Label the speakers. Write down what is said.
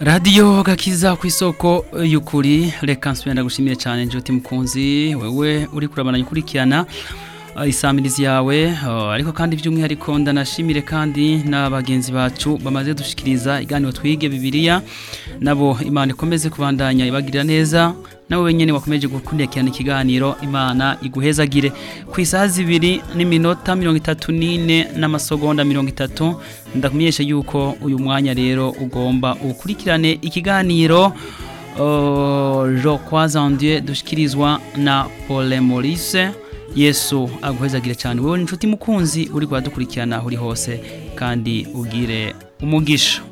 Speaker 1: radiyo gakiza ku isoko y'ukuri reka nsubira ndagushimiye cyane inshuti mukunzi wewe uri kurabana ukurikirana uh, isamirizi yawe uh, ariko kandi by'umwihariko ndanashimire kandi n'abagenzi bacu bamaze dushikiriza iganiro twige bibiliya nabo imana ikomeze kubandanya ibagirira neza nawe wenyine wakomeje gukurikirana ikiganiro imana iguhezagire ku isaha zibiri n'iminota mirongo itatu n'ine n'amasegonda mirongo itatu ndakumenyesha yuko uyu mwanya rero ugomba ukurikirane ikiganiro uh, je crois en Dieu dushikirizwa na Paul Maurice Yesu aguhezagire cyane wewe inshuti mukunzi uri kudukurikirana aho uri hose kandi ugire umugisha